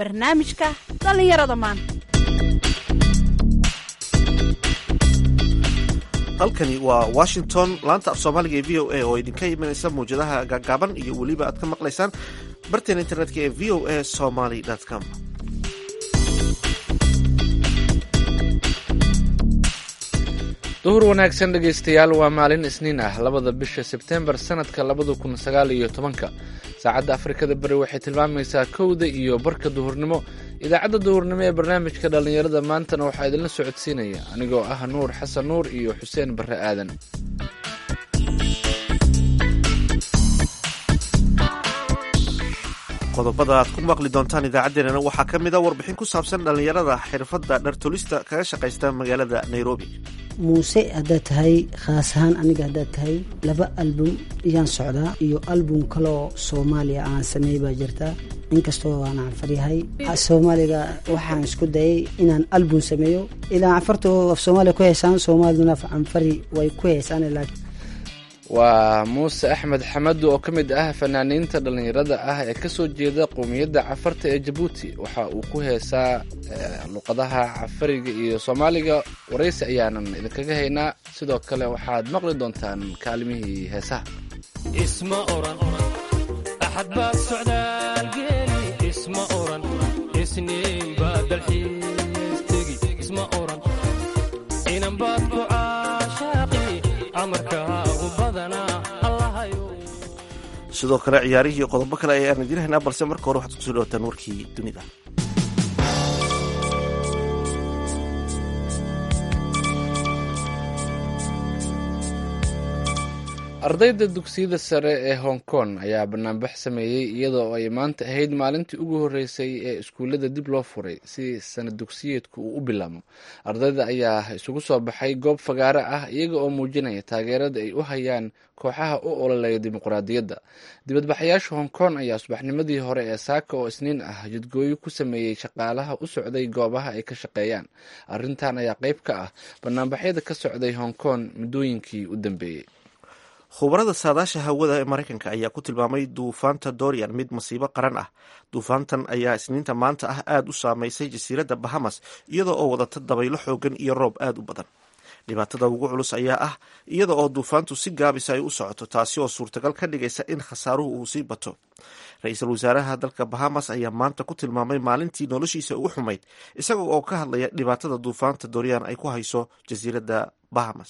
barnaamijka dhallinyarada maanta halkani waa washington laanta af soomaaliga ee v o a oo idinka imanaysa mawjadaha gaagaaban iyo weliba aad ka maqlaysaan barteena internetka ee v o a somaly com duhur wanaagsan dhegaystayaal waa maalin isniin ah labada bisha sebtembar sanadka labada kun sagaal iyo tobanka saacadda afrikada bari waxay tilmaamaysaa kowda iyo barka duhurnimo idaacadda duhurnimo ee barnaamijka dhallinyarada maantana waxaa idinla socodsiinaya anigoo ah nuur xasan nuur iyo xuseen barre aadan qodobada aad ku maqli doontaan idaacaddeenana waxaa ka mid a warbixin ku saabsan dhallinyarada xirfadda dhartolista kaga shaqaysta magaalada nairobi muuse haddaad tahay khaas ahaan aniga haddaad tahay laba album iyaan socdaa iyo album kaloo soomaaliya aan sameeyey baa jirta inkastoo aan canfaryahay soomaaliga waxaan isku dayay inaan album sameeyo ilaa canfarta af soomaaliya ku heysaan soomaaliduna canfari way ku heysaan laakiin waa muuse axmed xamadu oo ka mid ah fanaaniinta dhallinyarada ah ee kasoo jeeda qowmiyadda cafarta ee jabuuti waxa uu ku heesaa luqadaha cafariga iyo soomaaliga waraysi ayaanan idinkaga haynaa sidoo kale waxaad maqli doontaan kaalimihii heesaha isma oran axad baad socdaalgeeli isma oran isniin baad dalxiis tegi isma oran inan baad ku caashaaqi amarkaagu badanaa allahayo sidoo kale ciyaarihii iyo qodobo kale ayaan idiin haynaa balse marka hore waxaad kusoo dhawataan warkii dunida ardayda dugsiyada sare ee hong kong ayaa banaanbax sameeyey iyadoo ay maanta ahayd maalintii ugu horreysay ee iskuullada dib loo furay si sanad dugsiyeedku uu u bilaabmo ardayda ayaa isugu soo baxay goob fagaare ah iyaga oo muujinaya taageerada ay u hayaan kooxaha u ololeeya dimuqraadiyadda dibadbaxayaasha hong kong ayaa subaxnimadii hore ee saaka oo isniin ah jidgooyo ku sameeyey shaqaalaha u socday goobaha ay ka shaqeeyaan arrintan ayaa qayb ka ah banaanbaxyada ka socday hong kong muddooyinkii u dambeeyey khubarada saadaasha hawada ee maraykanka ayaa ku tilmaamay duufaanta dorian mid masiibo qaran ah duufaantan ayaa isniinta maanta ah aada u saameysay jasiiradda bahamas iyadoo oo wadata dabaylo xoogan iyo roob aada u badan dhibaatada ugu culus ayaa ah iyada oo duufaantu si gaabisa ay u socoto taasi oo suurtagal ka dhigaysa in khasaaruhu uu sii bato ra-iisul wasaaraha dalka bahamas ayaa maanta ku tilmaamay maalintii noloshiisa ugu xumayd isaga oo ka hadlaya dhibaatada duufaanta dorian ay ku hayso jasiiradda bahamas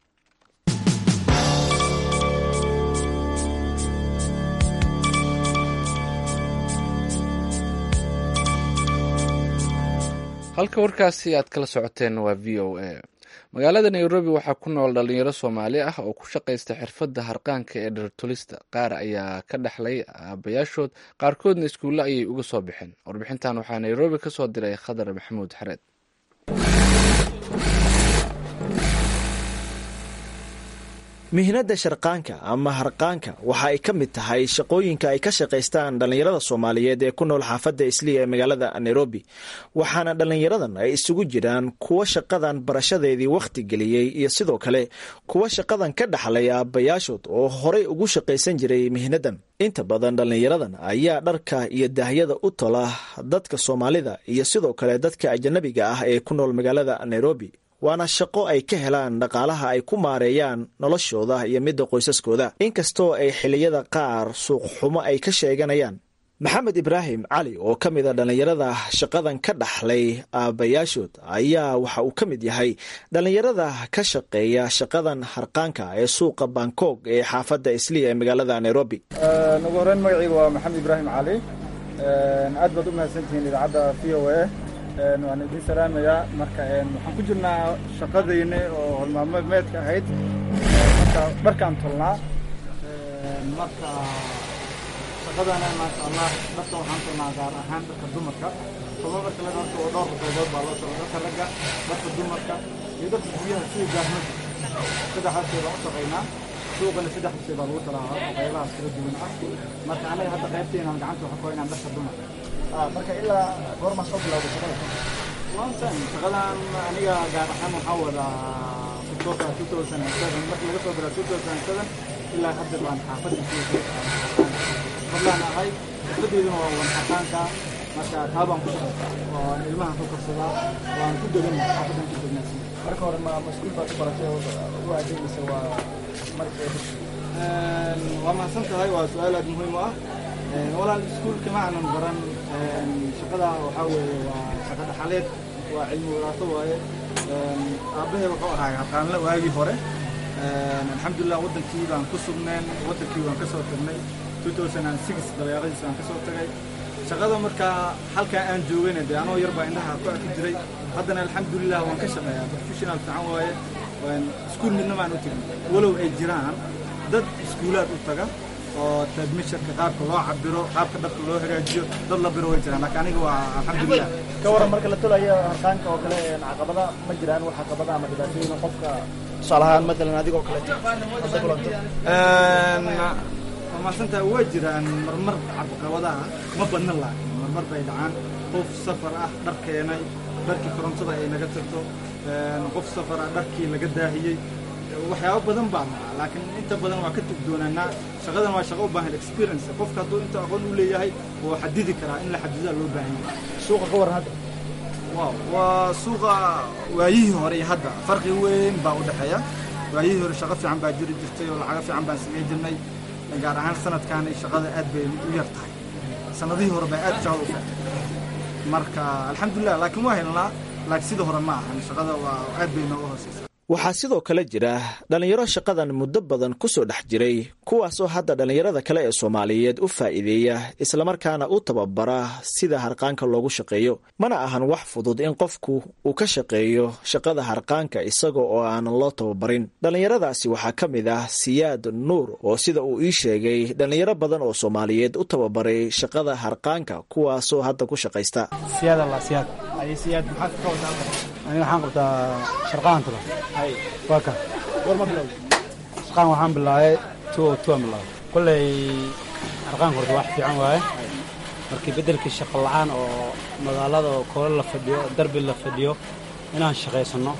halka warkaasi aad kala socoteen waa v o a magaalada nairobi waxaa ku nool dhalinyaro soomaali ah oo ku shaqaysta xirfadda harqaanka ee dhartolista qaar ayaa ka dhexlay aabayaashood qaarkoodna iskuulle ayay uga soo baxeen warbixintan waxaa nairobi ka soo diray khadar maxamuud xareed mihnadda sharqaanka ama harqaanka waxa ay ka mid tahay shaqooyinka ay ka shaqaystaan dhallinyarada soomaaliyeed ee ku nool xaafadda isliya ee magaalada nairobi waxaana dhallinyaradan ay isugu jiraan kuwa shaqadan barashadeedii wakhti geliyey iyo sidoo kale kuwa shaqadan ka dhaxlay aabbayaashood oo horay ugu shaqaysan jiray mihnadan inta badan dhallinyaradan ayaa dharka iyo daahyada u tola dadka soomaalida iyo sidoo kale dadka ajanabiga ah ee ku nool magaalada nairobi waana shaqo ay ka helaan dhaqaalaha ay ku maareeyaan noloshooda iyo midda qoysaskooda inkastoo ay xilliyada qaar suuqxumo ay ka sheeganayaan maxamed ibraahim cali oo ka mid a dhallinyarada shaqadan ka dhaxlay aabbayaashood ayaa waxa uu ka mid yahay dhallinyarada ka shaqeeya shaqadan harqaanka ee suuqa bangkok ee xaafadda isliya ee magaalada nairobi ugu horeyn magacayga waa maxamed ibraahim cali aad baad u mahadsantihiin idaacadda v o a waan idiin salaamayaa marka waxaan ku jirnaa shaqadayni oo holmaalmeedka ahayd marka dharkaan tolnaa marka shaqadana maasha allah dharka waxaan tolnaa gaar ahaan dharka dumarka toba marka laga horta oo dhowr qaybood baa loo socda dharka ragga dharka dumarka iyo dharka guryaha sida gaarmada saddexdaas shay baan u shaqaynaa suuqana saddex shay baa lagu talaa qaybahaas kala duwan ah marka anaga hadda qaybteenaan gacanta waxa ku haynaan dharka dumarka marka ilaa goormaa soo bilowday shaqada long time shaqadan aniga gaar ahaan waxaa wadaa kutoka two thousand and seven markii laga soo bilaa two thousand and seven ilaa hadda baan xaafadda fadlaan ahay xirfadeyduna waa wanxaqaanka marka taa baan ku shaqaysaa waan ilmahan ku korsadaa waan ku deganay xaafadan ku degnaa marka hore ma maskuul baad ku baratay oo u adeegaysa waa marka waa mahadsan tahay waa su-aal aad muhiim u ah walaal iskuulka ma aanan baran shaqada waxaa weeye waa shaqo dhaxaleed waa cilmi waraaso waaye aabbahay wuxuu ahaa yaqaanle waagii hore alxamdulilah wadankii baan ku sugneen wadankii waan ka soo tagnay 2006 dabeeqadiis baan ka soo tagay shaqada markaa halkaa aan joogayna dee anoo yar baa indhaha ku arki jiray haddana alxamdulilah waan ka shaqeeyaa professional fiican waaye iskuul midna baan u tegin walow ay jiraan dad iskuulaad u taga oo tadmisharka qaabka loo cabiro qaabka dhabka loo hagaajiyo dad la biro way jiraan laakiin aniga waa alxamdulilah ka waran marka la tolayo harqaanka oo kale caqabada ma jiraan wax caqabada ama dhibaatooyin qofka tusaale ahaan matalan adigoo kaleeto hadda kulanto waa mahadsantahay waa jiraan marmar caqabadaha ma badna laakiin marmar bay dhacaan qof safar ah dhar keenay dharkii korontada ay naga tagto qof safar ah dharkii laga daahiyey waxyaabo badan baa dhaca laakiin inta badan waa ka tugdoonaanaa shaqadan waa shaqo u baahan experience qofka hadduu inta aqoon u leeyahay wuu xadidi karaa in la xadidaa loo baahan yahay suuqa ka waran hadda waaw waa suuqa waayihii hore iyo hadda farqi weyn baa u dhexeeya waayihii hore shaqo fiican baa jiri jirtay oo lacago fiican baan samey jirnay gaar ahaan sanadkan shaqada aad bay u yar tahay sanadihii hore baa aad shaqada u fiicnay marka alxamdulilah laakiin waa helnaa laakiin sida hore ma ahan shaqada waa aad bay nooga hooseysaa waxaa sidoo kale jira dhallinyaro shaqadan muddo badan ku soo dhex jiray kuwaasoo hadda dhallinyarada kale ee soomaaliyeed u faa'iideeya islamarkaana u tababara sida harqaanka loogu shaqeeyo mana ahan wax fudud in qofku uu ka shaqeeyo shaqada harqaanka isaga oo aanan loo tababarin dhallinyaradaasi waxaa ka mid ah siyaad nuur oo sida uu ii sheegay dhallinyaro badan oo soomaaliyeed u tababaray shaqada harqaanka kuwaasoo hadda ku shaqaysta siyaad allah siyaad ay siyaad maxaad ka wadaa aniga waxaan qabtaa sharqaan tula hay waa ka war ma bilowday sharqaan waxaan bilaabay two o two aan bilaabay kolley harqaanka horta wax fiican waaye markii beddelkii shaqo la'aan oo magaalada oo koolo la fadhiyo darbi la fadhiyo inaan shaqaysanno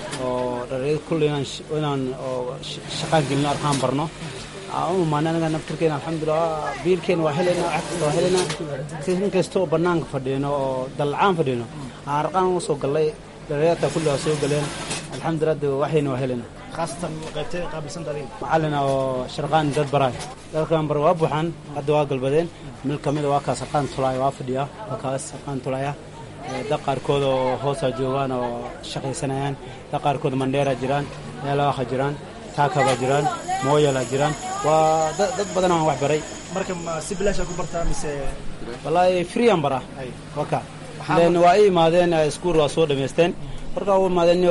oo dhalinyarada kulley inaan inaan oo shaqaan gelino arkaan barno aan u imaanay anaga naftirkeena alxamdulilah biilkeena waa helayna wax kasta waa helayna in kasta oo bannaanka fadhiyno oo dallacaan fadhiyno aan arqaan u soo gallay dhalinyarta kulli waa soo galeen alxamdulilah de waxayna waa helayna khaasatan qaybtay qaabilsan adiga macallina oo sharqaan dad baraay dadkan bar waa buuxaan hadda waa galbadeen mid ka mid a waa kaas sarqaan tulaaya waa fadhiya waa kaas sarqaan tulaaya dad qaarkood oo hoosaa joogaan oo shaqaysanayaan dad qaarkood mandheera jiraan meelawaaha jiraan taakabaa jiraan mooyalaa jiraan waa dad badan aan wax baray marka ma si bilaasha ku bartaa mise wallaahi freean bara waka len waa i imaadeen iskuul waa soo dhamaysteen markaa u imaadeen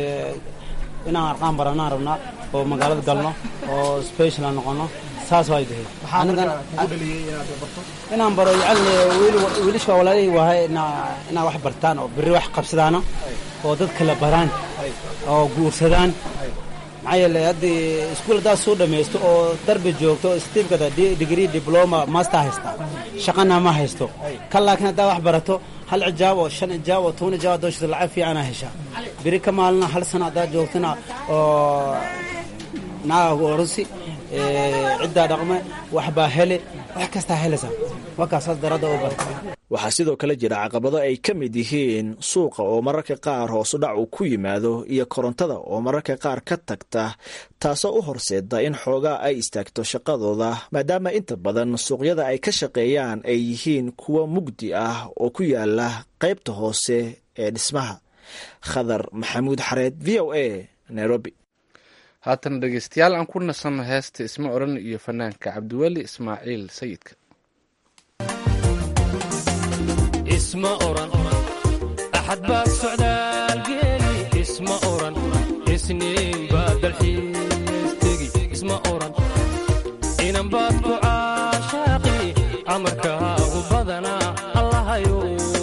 inaan arqaan baranaan rabnaa oo magaalada galno oo special noqono saas waa dahay inaan baro yacni wiilisha walaalihii waahay inaa wax bartaan oo berri wax qabsadaano oo dad kala baraan oo guursadaan maxaa yeele haddii iskuul haddaad soo dhammaysto oo darbi joogto stiibkada degree diploma master haysta shaqana ma haysto kan laakiin haddaa wax barato hal cijaab oo shan cijaab oo toban cijaab haddoo shito lacag fiicanaa heshaa beri ka maalina hal sano haddaad joogtana oo naaga orosi ciddaa dhaqme waxbaa hele wax kastaa helaysaa markaasaas daradda u barta waxaa sidoo kale jira caqabado ay ka mid yihiin suuqa oo mararka qaar hoosudhac uu ku yimaado iyo korontada oo mararka qaar ka tagta taasoo u horseeda in xoogaa ay istaagto shaqadooda maadaama inta badan suuqyada ay ka shaqeeyaan ay yihiin kuwo mugdi ah oo ku yaala qaybta hoose ee dhismaha khadar maxamuud xareed v o a nairobi haatan dhegeystayaal aan ku nasanno heesta isma odhan iyo fanaanka cabdiweli ismaaciil sayidka isma oran axad baad socdaal geeli isma oran isniin baad dalxiis tegi isma oran inan baad ku caashaaqi amarkaagu badanaa allahayo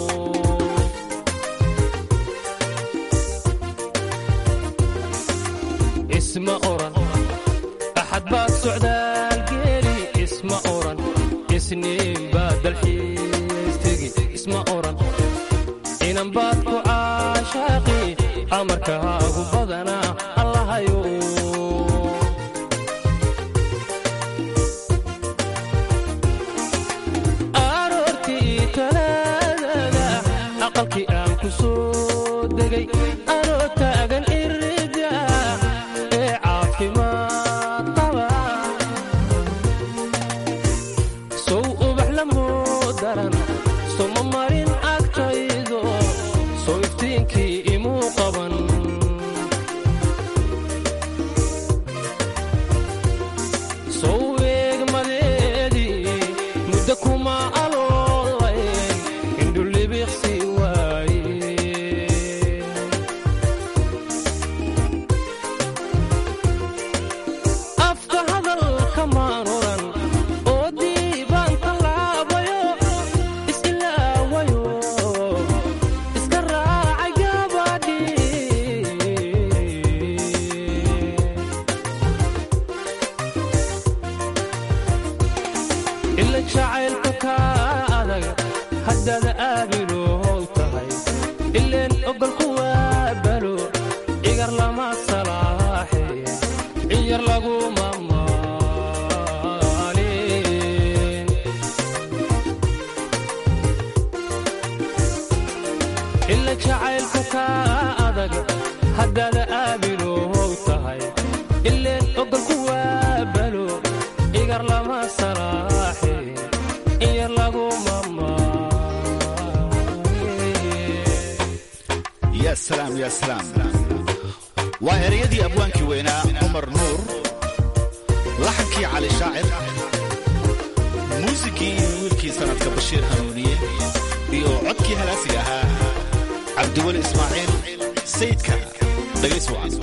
isma oran axad baad socdaal geeli isma oran isniin baad dalxiis tegi isma oran inan baad ku caashaaqi amarkaagu badanaa allahayo aroortii talaada aqalkii aan ku soo degay anoo taagan irida ee caafimaad qaba sow ubax lamoo daran soma marin agtaydo sow iftiinkii imuu qaban sow eegmadeedii muddo kuma aloolayn indhulibiqsi waaye afka hadalka maan oran oo diibaan tallaabayo is-ilaawayo iska raacay gabadhii ila jacaylku kaa adag haddaad aabilow tahay ileen ogolku waa balo igar lama salaaxe ciyar laguma maalin ila jacaylku kaa adag haddaad aabilow tahay ileen ogolku waa balo igar lama salaaxe ciyar laguma maalin ya salaam ya salaam waa ereyadii abwaankii weynaa cumar nuur laxankii cali shaacir muusikii iyo wiilkii sanadka bashiir hanuuniye iyo codkii halaasiga ahaa cabdiweli ismaaciil sayidka dhagays wacan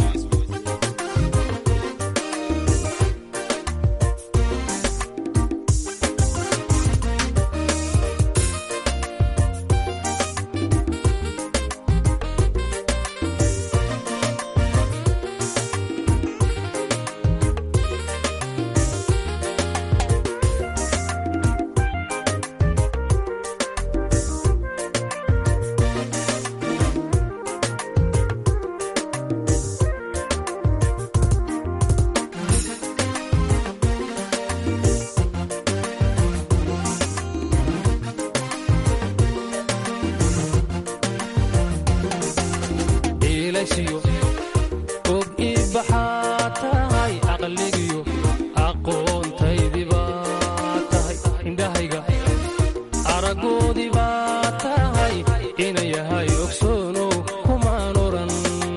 iilashiyo og ii baxaa tahay aqligiyo aqoontaydii baa tahay indhahayga araggoodii baa tahay ina yahay ogsoonow kumaan oran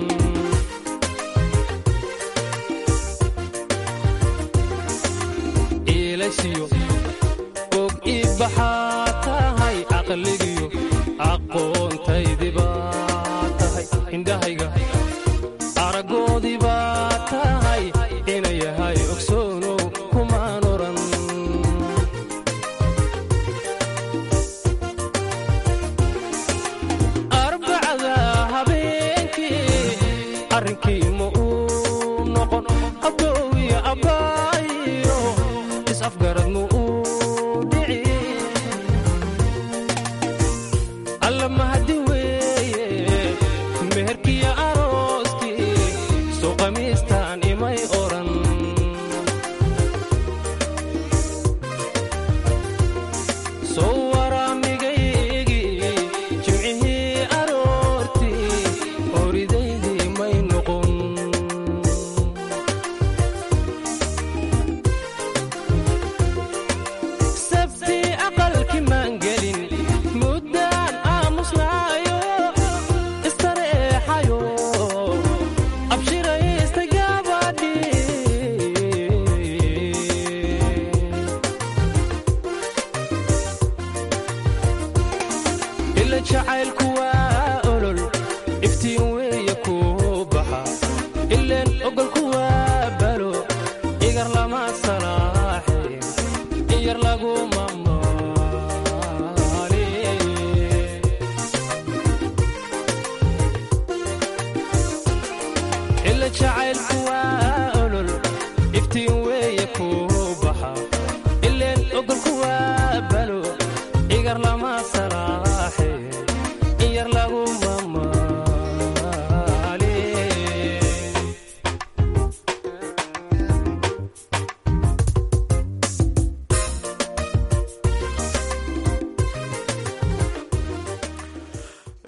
iilashiyo og ii baxaa tahay aqligiyo aqoontaydii baa tahay indhahayga araggoodii baa tahay ina yahay ogsoonow kumaan oran arbacada habeenkii arrinkii ma uu noqon aboowiya abbaayo is-afgarad ma uu dhici alla mahadi weeye meherkiya arooskii soo qamiistaan imay oran soo waraamigaygii jimcihii aroortii horidaydii may noqon sabti aqalki maan gelin muddaan aamusnaayo istareexayo abshiraysta gabadhii ila jacaylku waa olol iftiin weeye kuu baxa ileen ogolku waa balo igar lama salaaxe iyar laguma maalin ila jacaylku waa olol iftiin weeye kuu baxa ileen ogolku waa balo igar lama salaaxe iyar laguma maalin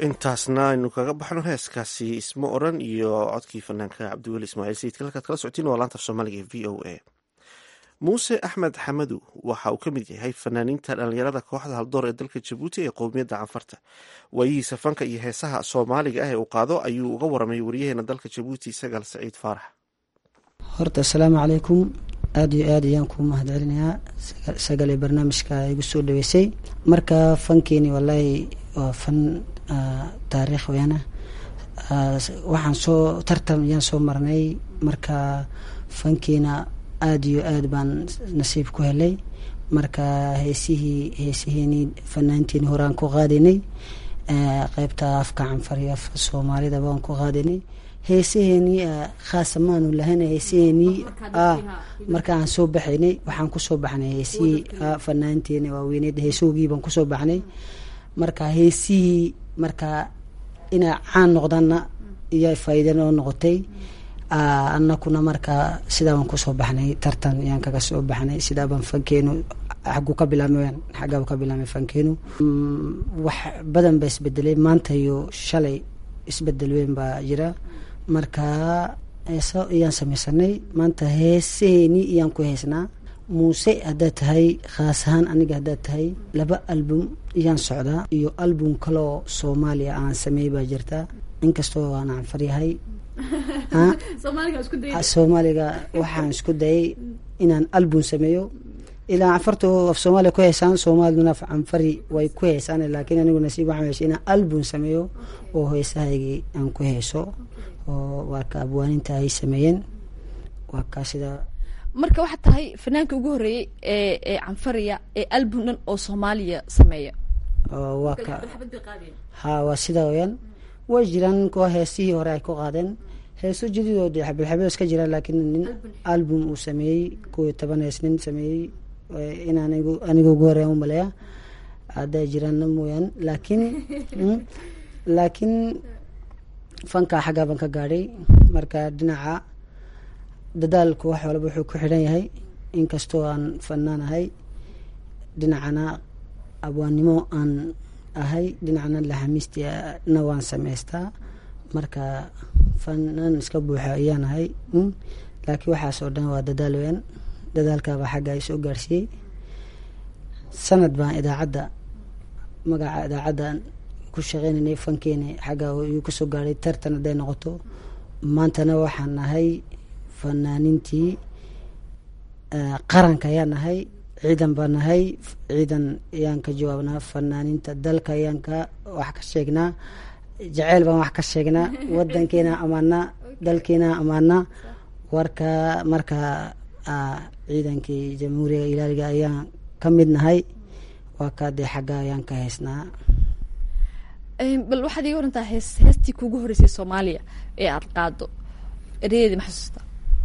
intaasna aynu kaga baxno heeskaasi isma oran iyo codkii fanaanka cabdiweli ismaaciil sayidka halkaad kala socotiin waa laanta af soomaaliga ee v o a muuse axmed xamadu waxa uu ka mid yahay fanaaniinta dhallinyarada kooxda haldoor ee dalka jabuuti ee qowmiyadda canfarta waayihiisa fanka iyo heesaha soomaaliga ah ee uu qaado ayuu uga waramay wariyaheena dalka jabuuti sagaal saciid faarax horta asalaamu calaykum aada iyo aad ayaan kuu mahad celinayaa sagale barnaamijka igu soo dhaweysay marka fankeeni wallaahi waa fan taariikh weyaana waxaan soo tartan ayaan soo marnay marka fankiina aada iyo aad baan nasiib ku helay marka heesihii heesiheenii fanaanteeni hore aan ku qaadaynay qeybta afka canfar iyo afka soomaalida baan ku qaadaynay heesaheenii khaasa maanu lahayn heesaheenii marka aan soo baxaynay waxaan kusoo baxnay heesihii fanaanteeni waaweyneed heesoogii baan kusoo baxnay marka heesihii marka inay caan noqdaanna iyo faa'iida noo noqotay anakuna marka sidaabaan kusoo baxnay tartan ayaan kaga soo baxnay sidaabaan fankeenu xagu ka bilaamay xaggaaba ka bilaamay fankeenu wax badan baa isbedelay maanta iyo shalay isbedel weyn baa jira marka heeso ayaan samaysanay maanta heesaheenii ayaan ku heesnaa muuse haddaad tahay khaas ahaan aniga haddaad tahay laba album ayaan socdaa iyo album kaloo soomaaliya aan sameey baa jirta inkastoo aan canfaryahay soomaaliga waxaan isku dayay inaan album sameeyo ilaa canfarta af soomaaliya ku heesaan soomaaliduna af canfari way ku heesaan laakiin anigu nasiib waxaan heshay inaan album sameeyo oo heesahaygii aan ku heeso oo waa ka abwaaninta ay sameeyeen waa kaa sida marka waxaad tahay fanaanka ugu horreeyey ee ee canfariya ee album dhan oo soomaaliya sameeya waa ka ha waa sidaa weyaan way jiraan kuwa heesihii hore ay ku qaadeen heeso jadiidoo de xabilxabil iska jiraan laakiin nin album uu sameeyey kuwii toban hees nin sameeyey in anigu aniga ugu horeyan u maleeya hadday jiraanna mooyaan laakiin laakiin fanka xaggaa baan ka gaadhay marka dhinaca dadaalku wax walba wuxuu ku xidhan yahay inkastoo aan fanaan ahay dhinacana abwaannimo aan ahay dhinacna laxamiistina waan samaystaa marka fanaan iska buuxa ayaan ahay laakiin waxaas oo dhan waa dadaal weyan dadaalkaabaa xagga ay soo gaarsiiyey sanad baan idaacadda magaca idaacaddan ku shaqeynaynay fankeeni xagga igu kasoo gaadhay tartan hadday noqoto maantana waxaan nahay fanaaniintii qaranka ayaan nahay ciidan baan nahay ciidan ayaan ka jawaabnaa fanaaniinta dalka ayaan ka wax ka sheegnaa jaceyl baan wax ka sheegnaa wadankeena amaanaa dalkeena amaanaa warka marka ciidankii jamhuuriga ilaaliga ayaan ka mid nahay waa kaa dee xagga ayaan ka haysnaa bal waxaad iga warantaa hees heestii kuugu horreysay soomaaliya ee aada qaado ereyadeedi ma xasuusta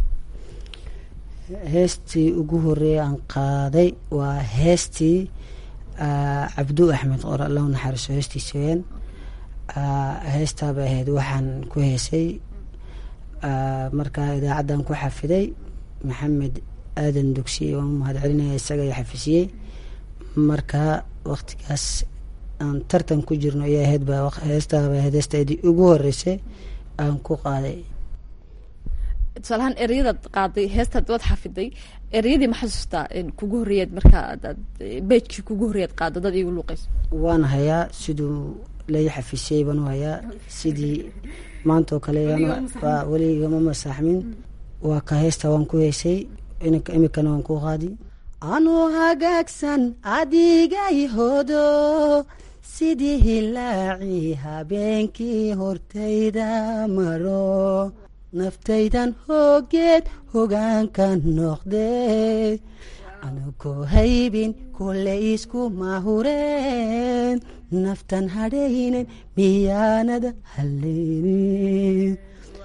heestii ugu horeeya aan qaaday waa heestii cabdu axmed qor allahu naxariiso heestiisa weyaan heestaabay ahayd waxaan ku heesay markaa idaacaddan ku xafiday maxamed aadan dugsiye waan u mahad celinaya isaga i xafisiyey marka waktigaas aan tartan ku jirno iyo ahayd ba heestaaba ahayd heestaedii ugu horeysay aan ku qaaday tusaalahaan ereyadaad qaaday heestaad waad xafiday ereyadii ma xasuustaa kugu horreeyaad markaa adaad beejkii kugu horreeyaad qaado dad igu luuqayso waan hayaa siduu lai xafisiyey baan u hayaa sidii maanta oo kale weligama masaaxmin waa ka heesta waan ku heysay imikana waan ku qaadi anuu hagaagsan adigay hodo sidii hilaaci habeenkii hortayda maro naftaydan hoogeed hogaanka noqdee anugoo haybin kule iskuma hureen naftan hadhaynen miyaanada haleynin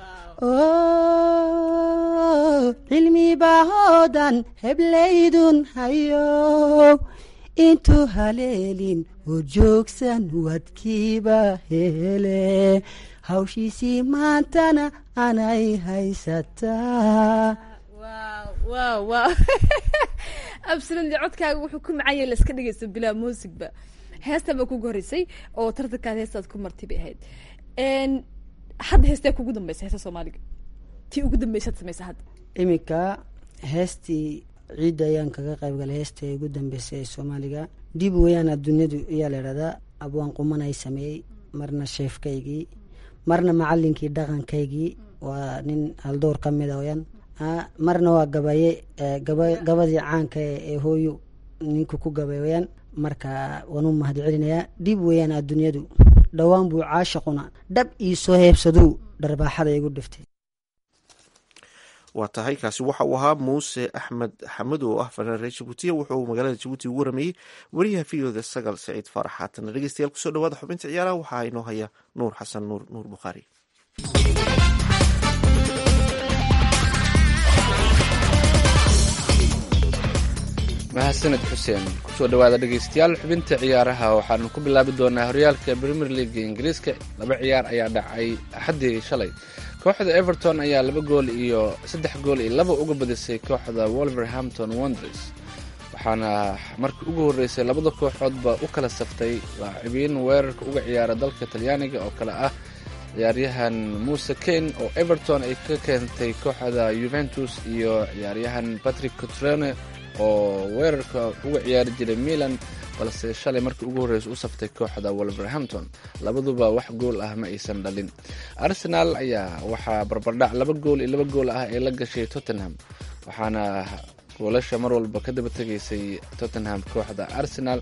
cilmi bahoodan heblaydun hayo intuu haleelin oo joogsan wadkiiba hele hawshiisii maantana anay haysataa wow wow absolutely codkaaga wuxuu ku macanya laska dhegeysto bilaa muusigba heestan baa kugu horreysay oo tartankaad heestaad ku martay bay ahayd Een, hadda heestee kugu dambeysa heesta soomaaliga tii ugu dambeysaad samaysa hadda iminka heestii ciidda ayaan kaga qayb galay heestii ugu dambeysay ee soomaaliga dib weyaan adduunyadu ayaa la idhahdaa abwaan quman ay sameeyey marna sheefkaygii marna macalinkii dhaqankaygii waa nin haldoor ka mid a weyaan Ah, marna waa gabaye eh, gaba- gabadii caanka ee ee hooyo ninku ku gabay weyaan marka waan u mahad celinayaa dib weyaan adduunyadu dhowaan buu caashaquna dhab ii soo heebsaduu dharbaaxada igu dhiftay waa tahay kaasi waxa uu ahaa muuse axmed xamad oo ah fanaan reer jabuutiya wuxuu magaalada jabuuti ugu warameeyey wariyaha videoda sagal saciid faarax haatan dhegeystayaal kusoo dhawaada xubinta ciyaaraha waxaa inoo haya nuur xasan nuur nuur bukhaari mahadsaned xuseen kusoo dhawaada dhegeystayaal xubinta ciyaaraha waxaanu ku bilaabi doonaa horyaalka premier league ingiriiska laba ciyaar ayaa dhacay axaddii shalay kooxda everton ayaa laba gool iyo saddex gool iyo laba uga badisay kooxda wolverhampton wonders waxaana markii ugu horreysay labada kooxoodba u kala saftay laacibiin weerarka uga ciyaara dalka talyaaniga oo kale ah ciyaaryahan muuse kane oo everton ay ka keentay kooxda juventus iyo ciyaaryahan patrick cotrone oo weerarka uga ciyaari jiray milan balse shalay markii ugu horreysa u saftay kooxda wolverhampton labaduba wax gool ah ma aysan dhalin arsenal ayaa waxaa barbardhac laba gool iyo laba gool ah ee la gashay tottenham waxaana goolasha mar walba ka daba tegaysay tottenham kooxda arsenal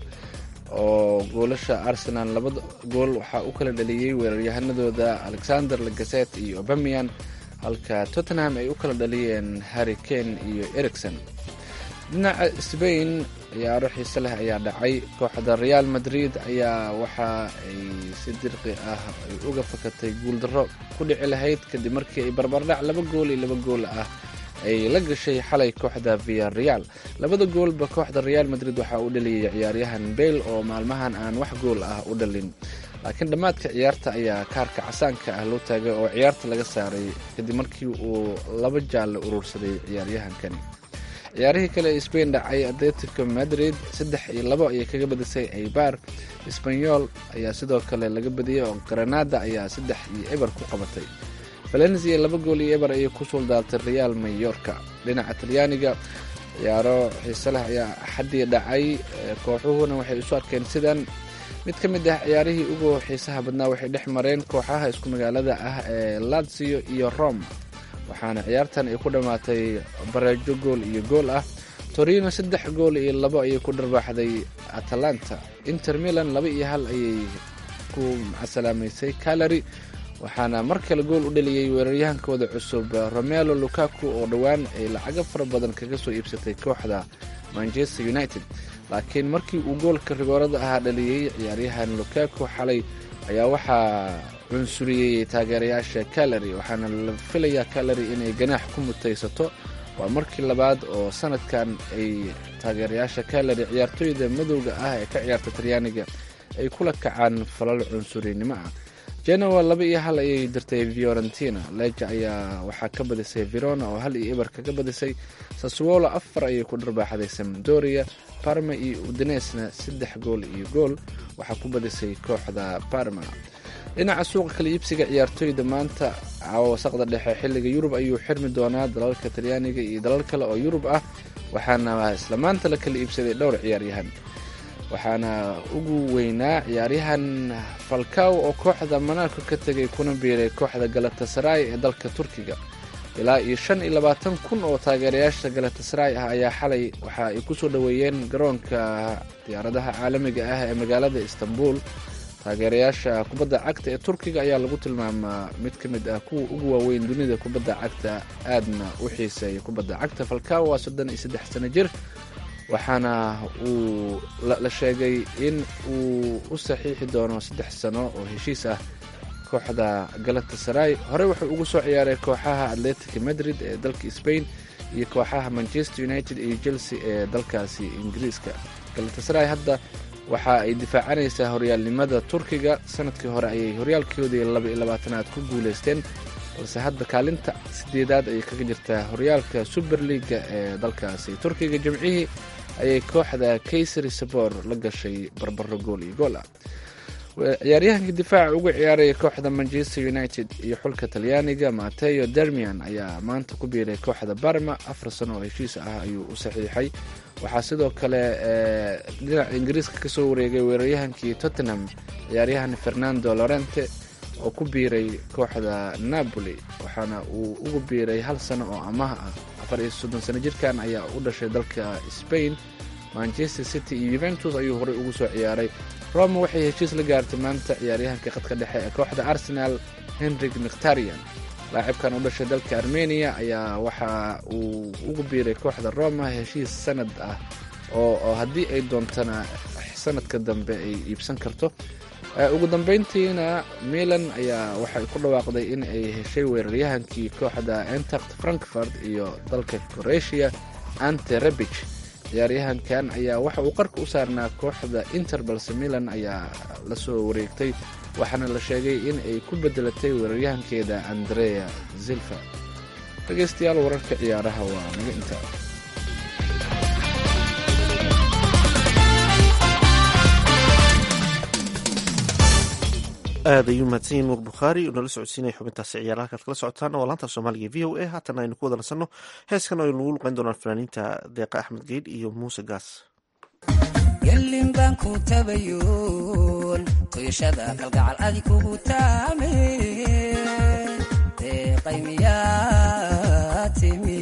oo goolasha arsenal labada gool waxaa u kala dhaliyey weeraryahanadooda alexander lagaset iyo obamian halka tottenham ay u kala dhaliyeen harry kane iyo ericson dhinaca sbain ciyaaro xiise leh ayaa dhacay kooxda real madrid ayaa waxa ay si dirqi ah ay uga fakatay guuldarro ku dhici lahayd kadib markii ay barbardhac laba gool iyo laba gool ah ay la gashay xalay kooxda via real labada goolba kooxda real madrid waxaa u dhaliyay ciyaaryahan bale oo maalmahan aan wax gool ah u dhalin laakiin dhammaadka ciyaarta ayaa kaarka casaanka ah loo taagay oo ciyaarta laga saaray kadib markii uu laba jaalle urursaday ciyaaryahankani ciyaarihii kale ee sbain dhacay atletico madrid saddex iyo labo ayay kaga badisay aybar sbanyol ayaa sidoo kale laga badiyey oo granada ayaa saddex iyo eber ku qabatay valencia laba gool iyo eber ayay ku suuldaartay real mayorka dhinaca talyaaniga ciyaaro xiise leh ayaa axaddii dhacay kooxuhuna waxay isu arkeen sidan mid ka mid ah ciyaarihii ugu xiisaha badnaa waxay dhex mareen kooxaha isku magaalada ah ee lazio iyo rome waxaana ciyaartan ay ku dhammaatay bareejo gool iyo gool ah torino saddex gool iyo labo ayay ku dharbaaxday atalanta inter milan laba iyo hal ayay ku macasalaamaysay calary waxaana mar kale gool u dhaliyey weeraryahankooda cusub romelo lukaku oo dhowaan ay lacago fara badan kaga soo iibsatay kooxda manchester united laakiin markii uu goolka rigoorada ahaa dhaliyey ciyaaryahan lukaku xalay ayaa waxaa cunsuriyey taageerayaasha calary waxaana la filayaa calary inay ganaax ku mutaysato waa markii labaad oo sanadkan ay taageerayaasha calary ciyaartooyda madowga ah ee ka ciyaarta talyaaniga ay kula kacaan falal cunsurinimo ah genoa laba iyo hal ayay dirtay fiorentina leja ayaa waxaa ka badisay verona oo hal iyo eber kaga badisay saswolo afar ayay ku dharbaaxday samdoria parma iyo udinesna saddex gool iyo gool waxaa ku badisay kooxda parma dhinaca suuqa kala iibsiga ciyaartooyda maanta wasaqda dhexe xilliga yurub ayuu xirmi doonaa dalalka talyaaniga iyo dalal kale oo yurub ah waxaana isla maanta la kala iibsaday dhowr ciyaaryahan waxaana ugu weynaa ciyaaryahan falkaw oo kooxda manaarka ka tegay kuna biiray kooxda galatasaray ee dalka turkiga ilaa iyo shan iyo labaatan kun oo taageerayaasha galatasaray ah ayaa xalay waxa ay kusoo dhoweeyeen garoonka diyaaradaha caalamiga ah ee magaalada istanbul taageerayaasha kubadda cagta ee turkiga ayaa lagu tilmaamaa mid ka mid ah kuwa ugu waaweyn dunida kubadda cagta aadna u xiiseeya kubadda cagta falkaw waa soddon iyo saddex sano jir waxaana uu la sheegay in uu u saxiixi doono saddex sano oo heshiis ah kooxda galatasaray horey wuxuu ugu soo ciyaaray kooxaha atletic madrid ee dalka spain iyo kooxaha manchester united iyo chelsea ee dalkaasi ingiriiska galatasaray hadda waxa ay difaacanaysaa horyaalnimada turkiga sanadkii hore ayay horyaalkoodii laba iyo labaatanaad ku guuleysteen balse hadda kaalinta sideedaad ayay kaga jirtaa horyaalka super leaga ee dalkaasi turkiga jimcihii ayay kooxda kaysari sabor la gashay barbaro gool iyo gool ah ciyaaryahankii difaaca ugu ciyaaraya kooxda manchester united iyo xulka talyaaniga mateo dermian ayaa maanta ku biiray kooxda barma afar sano oo heshiis ah ayuu u saxiixay waxaa sidoo kale dhinaca ingiriiska kasoo wareegay weeraryahankii tottenham ciyaaryahan fernando lorente oo ku biiray kooxda napoli waxaana uu ugu biiray hal sano oo amaah ah afar iyo soddon sano jirkan ayaa u dhashay dalka spain manchester city iyo yuventus ayuu horey ugu soo ciyaaray roma waxay heshiis la gaartay maanta ciyaaryahanka khadka dhexe ee kooxda arsenal henrik mkhtarian laacibkan u dhashay dalka armenia ayaa waxa uu ugu biiray kooxda roma heshiis sanad ah oo haddii ay doontana sanadka dambe ay iibsan karto ugu dambeyntiina milan ayaa waxay ku dhawaaqday in ay heshay weeraryahankii kooxda entact frankfurt iyo dalka croatia ante rebich ciyaaryahankan ayaa waxa uu qarka u saarnaa kooxda inter balse milan ayaa la soo wareegtay waxaana la sheegay in ay ku bedelatay weeraryahankeeda andrea zilfa dhegeystayaal wararka ciyaaraha waa naga intaa aad ayuu mahadsan yahin nuur bukhaari oo nala socodsiinaya xubintaasi ciyaaraha halkaad kala socotaan oo laanta soomaaliga v o a haatan aynu ku wada nasanno heeskan oo aynu ugu luqeyn doonaan fanaaniinta deeqa axmed geydh iyo muuse gaas gelin baan ku tabayoon toyashada kalgacal adi kugu taame deeqay miyaa timi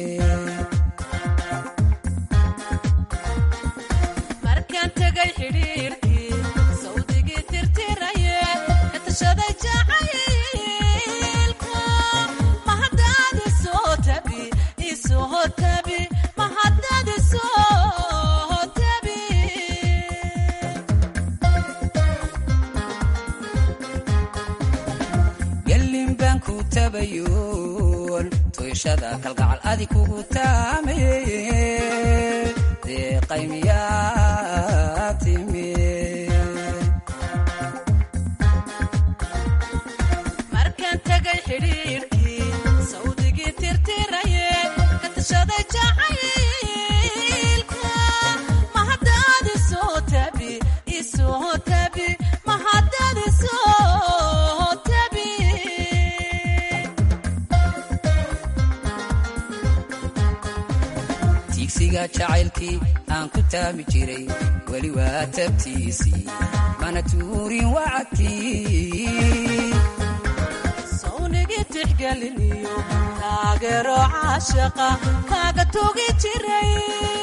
markaan tagay xidhiirkii sawdigii tirtiraye katashaday jacaylka mahadaad isoo tabi isoo tabi mahadaad isoo tabi gelin baan ku tabayoon toyashada kalgacal adi kugu taame deeqay miyaa timi markaan tagay xidhiirkii sawdigii tirtiraye katashaday jacaylka mahadaad isoo tabi isoo tabi mahadaad isoo tabi tiigsiga jacaylkii aan ku taami jiray weli waa tabtiisii mana tuurin wacadkii sawnigii tixgeliniyo taageero caashaqa kaaga tugi jiray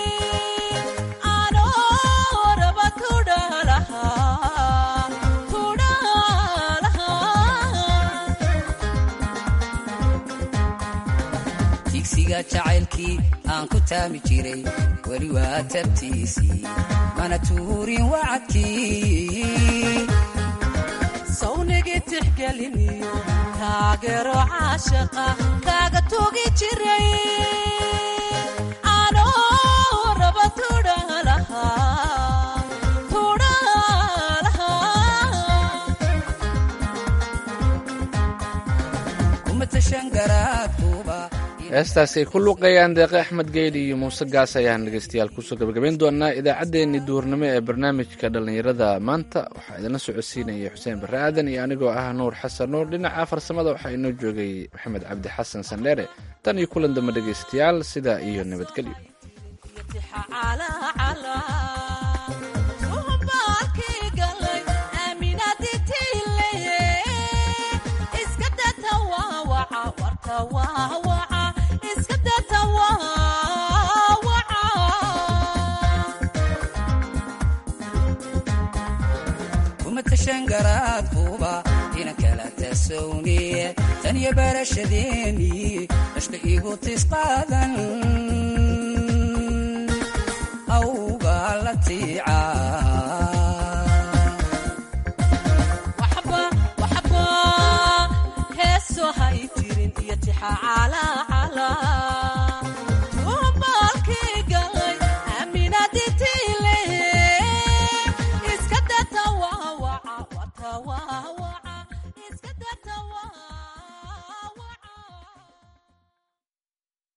anoo raba tudhalaha tudhalaha tiigsiga jacaylkii aan ku taami jiray weli waa tabtiisii mana tuurin wacadkii sawnigii tixgeliniyo taageero caashaqa kaaga tugi jiray anoo raba tudhalaha tudhalaha kuma tashan garaadkuba heestaasi ay ku luuqeeyaan deeqe axmed geydhi iyo muuse gaas ayaan dhegeystayaal kusoo gabagabayn doonaa idaacaddeenii duhurnimo ee barnaamijka dhallinyarada maanta waxaa idinla socodsiinaya xuseen barre aadan iyo anigoo ah nuur xasan nuur dhinaca farsamada waxaa inoo joogay maxamed cabdi xasan sandheere tan iyo kulan dambe dhegeystayaal sidaa iyo nabadgelyo kuma tashan garaadkuba inan kala tasowniye tan iyo barashadeeni dashka igu tisqaadan awga la tiicaa